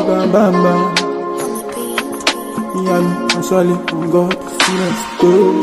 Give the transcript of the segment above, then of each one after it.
bam bam bam. Yeah, I'm sorry, I'm God, let's go.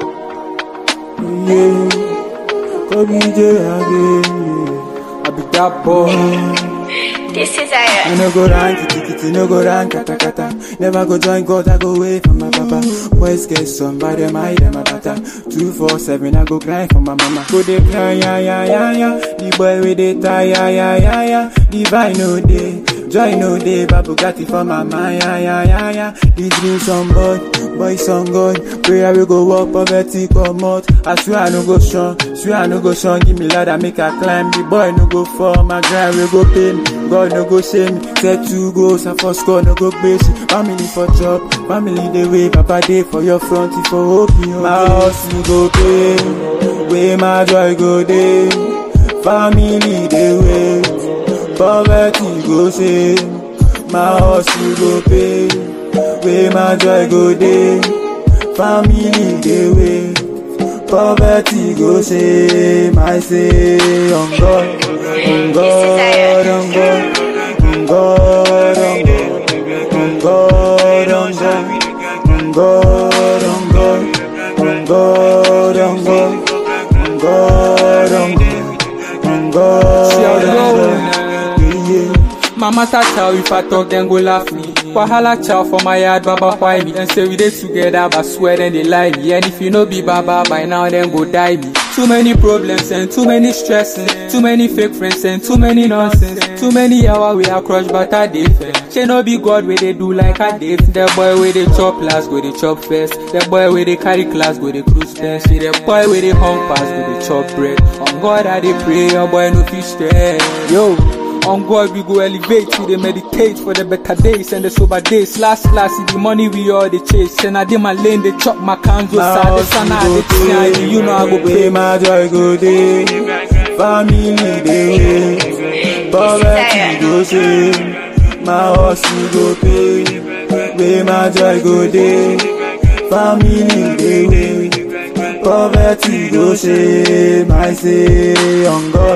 Yeah, Kobe J again. I be that boy. This is I Aya. no go round kitty kitty, no go round kata kata. Never go join God, I go away from my papa. Boys get some by them, I them a bata. Two four seven, I go grind for my mama. Go dey cry, ya ya ya ya. The boy with the tie, ya ya ya ya. The vibe no day, joy no day. Babu Bugatti for my mind, ya ya ya ya. The dreams on board, boys on God. Prayer we go walk poverty come out. I swear I no go shun, swear I no go shun. Give me ladder, make I climb. The boy no go fall, my grind we go pay me. God no go shame me. Set two goals, I for score, no go base. Family for job, family they wait. Papa day for your front, if for hope you My house you go pay, where my joy go day. Family they wait, poverty go shame. My house you go pay, where my joy go day. Family they wait, poverty go shame. I say on God, on God, on God, on God, on God, on God, on God, on God, on God, on God, on God, on God, on God, on God. See how they roll. Yeah, yeah. Mama ta chow if I talk then go laugh me. Wahala chow for my yard, baba why me? And say we dey together, but swear then they lie me. And if you no be baba by now, then go die me. Too many problems and too many stressing, too many fake friends and too many nonsense. Too many hour we are crushed, but I dey fair. She no be God where they do like I did. The boy where they chop last, go they chop first. The boy where they carry class, go they cruise first. See the boy where they hung pass, go they chop bread. On God I dey pray, your boy no fish stress. Yo. On God we go elevate, we dey meditate for the better days and the sober days. Last last, see the money we all dey chase. And I dey my lane, they chop my candles. My I dey house sana, you I go dey pay, you know I go where pay. my joy go day. Family they wait, poverty go shame. My house you go pay, where my joy go day. Family they wait, poverty go shame. I say on God.